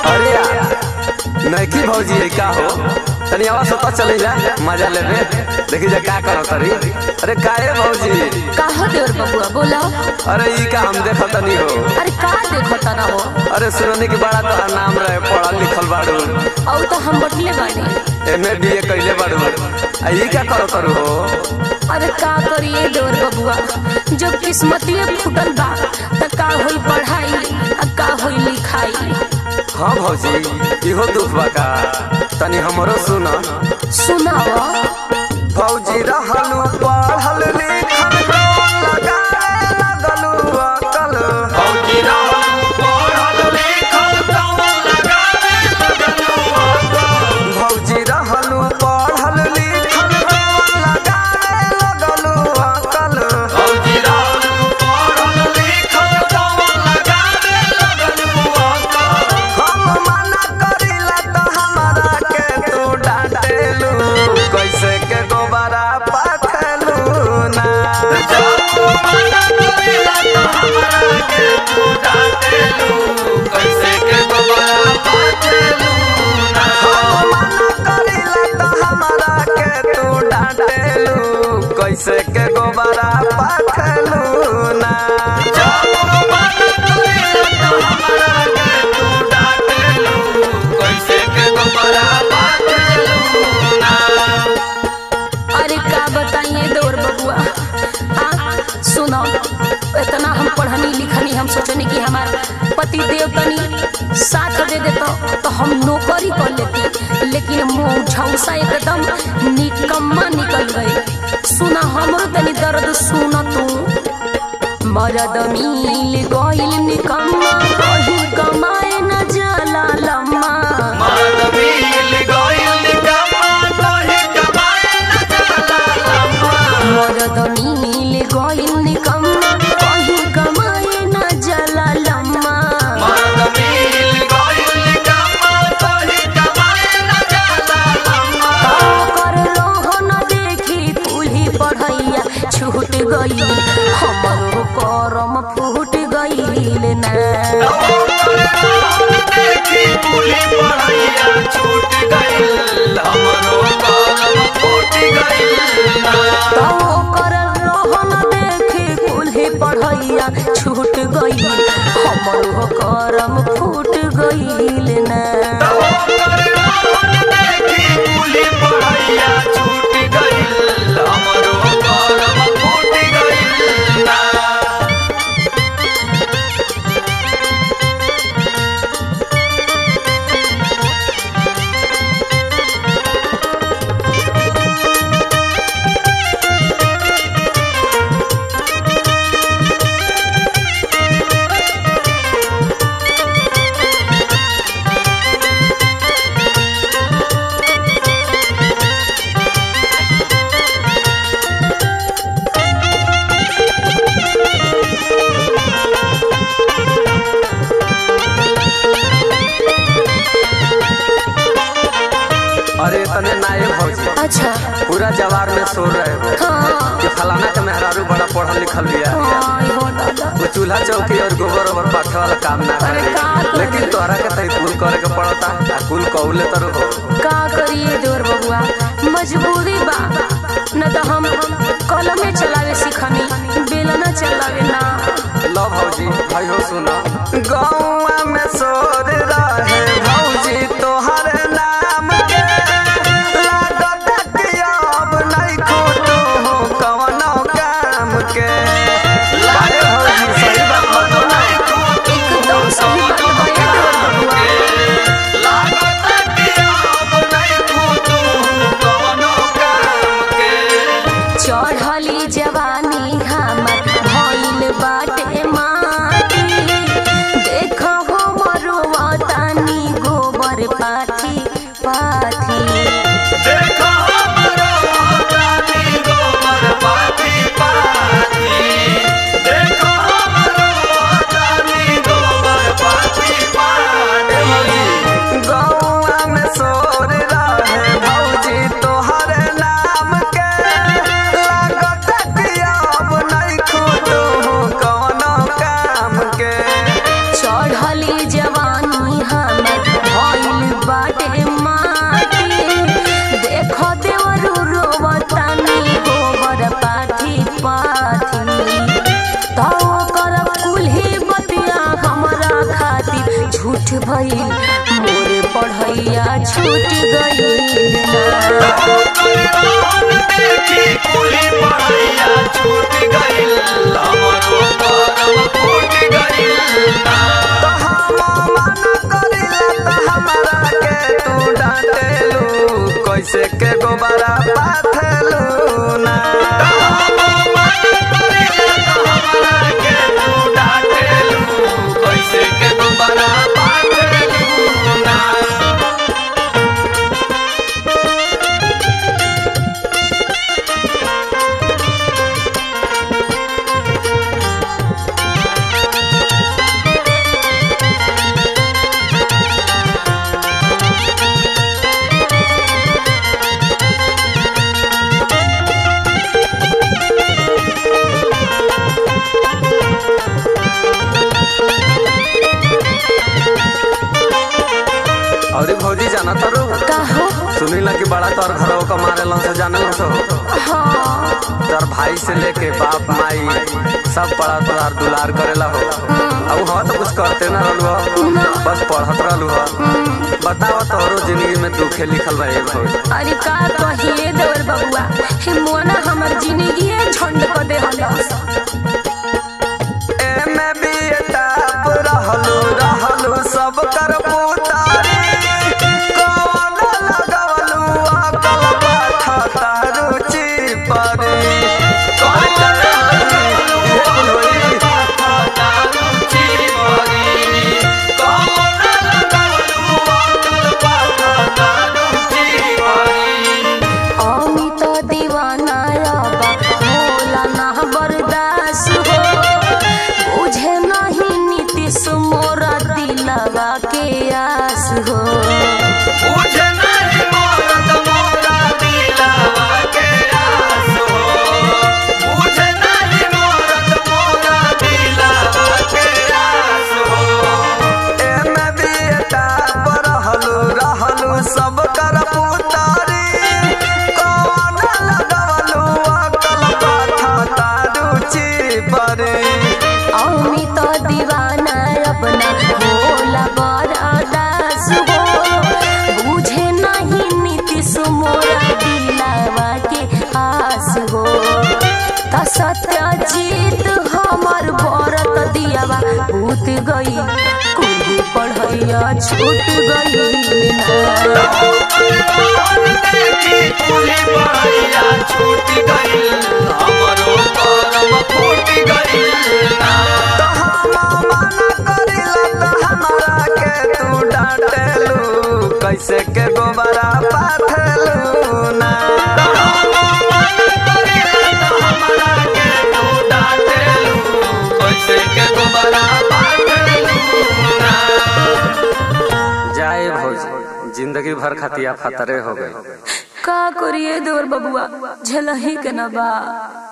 अरे यार नैकी भौजी है का हो तनी आवाज सता चले जा मजा लेबे देखी जा का करो तरी अरे काहे भौजी काहो देवर बबुआ बोला अरे ई का हम देखो तनी हो अरे का देखता ना हो अरे सुननी के बड़ा तोहार नाम रहे पढ़ल लिखल बाड़ू और तो हम बटले बानी एमए बीए कइले बाड़ू आ ई का करो तरू हो अरे का करिए देवर बबुआ जब किस्मतिए फूटल बा त का होई पढ़ाई आ का होई लिखाई हाँ भौजी इहो दुख बा का तनी हमरो सुन सुनाव भौजी रहलू पढ़ल लिखल कौन लगाए लगलू अकल भौजी रहलू पढ़ल लिखल कौन लगाए लगलू अकल भौजी रहलू पढ़ल लिखल कौन लगाए लगलू अकल भौजी रहलू पढ़ल लिखल कौन लगाए लगलू अकल हम मना करिला त हमरा के तू डांटेलू कैसे के गोबरा पाथलू ना जब मना करिला त हमरा के तू डांटेलू कैसे के गोबरा पाथलू ना हम मना करिला त हमरा के तू डांटेलू कैसे के गोबरा पाथलू ना जब मना करिला त हमरा के तू डांटेलू कैसे के गोबरा पाथलू ना अरे का बताइए देवर बबुआ हाँ सुनो इतना हम पढ़नी लिखनी हम सोचनी कि हमार पति देव तनी साथ दे देता तो हम नौकरी कर लेती लेकिन मुँह झौसा एकदम निकम्मा निकल गई सुना हमरो तनी दर्द सुन तू मरद मिल गइल निकम्मा कहीं कमाए न जाला लम्मा मर्द मिल गइल निकम्मा कहीं कमाए न जाला लम्मा मरद मिल गइल निकम्मा कहीं कमाए न जाला लम्मा मर्द मिल गइल निकम्मा कहीं कमाए न जाला लम्मा कर रोहन देखी कुल्ही पढ़ैया छूट गई हमरो करम फूट गईल ना देखी पुली पढ़ैया छूट गइल हमरो कलम फूट गइल तो कर रोहन देखी कुल्ही पढ़ैया छूट गई हमरो करम फूट गईल ना देखी पुली पढ़ैया छूट गइल हमरो कलम फूट गइल ना अरे तने नायक भौजी अच्छा पूरा जवार में सो रहे हो हाँ कि फलाना के मेहरारू बड़ा पढ़ल लिखल बिया हाँ हो दादा वो चूल्हा चौकी और गोबर ओबर पाथे वाला काम ना अरे करे का करे? लेकिन तोहरा के तई कुल करे के पड़ता आ कुल कौले तर हो का करिए देवर बबुआ मजबूरी बा न तो हम कलमे चलावे सिखनी बेलना चलावे ना लो भौजी भाई हो सुनो गौवा में सोर रहे भौजी तोहर नाम के लागत कि अब नहीं खोटो हो कवनो काम के लागे भौजी सही बात बतो नहीं एकदम सही बात बताइए देवर बबुआ चढ़ली जवानी हमर भइल बाटे माटी देख हो मरुआ तानी गोबर पाथी पाथी गौवा में सोर रहे भौजी तोहर नाम के लागत कि अब नहीं खोटो हो कवनो काम के चढ़ली जवानी हमर पढ़ैया छूट गईल ना तो हम मना करिला त हमरा के तू डांटेलू कैसे के गोबरा पाथेलू ना और भौजी जाना तारू कहो सुनीला कि बड़ा तोर घरों का मारे लन से जाने लन सो हाँ तोर भाई से लेके बाप माई सब बड़ा तोहार दुलार करेला हो अब हम तो कुछ करते ना रहलू हो बस पढ़त रहलू हो बताओ तोहरो जिंदगी में दुखे लिखल बा ए भौजी अरे का कहिए देवर बबुआ हे मोना हमर जिंदगी झंड क दे हलस एमे भी टाप रहलू रहलू सब कर पुतारी कौन लगवलू अकल पाठता रुचि परी अमित दीवाना रबा होला ना बर्दाश्त हो बुझे नहीं नीतीश मोरा दिलवा के आस हो एमे भी टाप रहलू रहलू सब कर पुतारी कौन लगवलू अकल पाठता रुचि परी अमित दीवाना अपना होला बर्दाश्त हो बुझे नहीं नीतीश मोरा दिलवा के आस हो त सत्यजीत हमर भरत दियावा भूत गई कुली पढ़ैया छूट गई छूट गई हमरो करम फूट गई तो हम मना करिला तो हमरा के तू डांटेलू कैसे के गोबरा पाथेलू ना जाए भौजी जिंदगी भर खतिया फतरे हो गई का करिए देवर बबुआ झलही के ना बा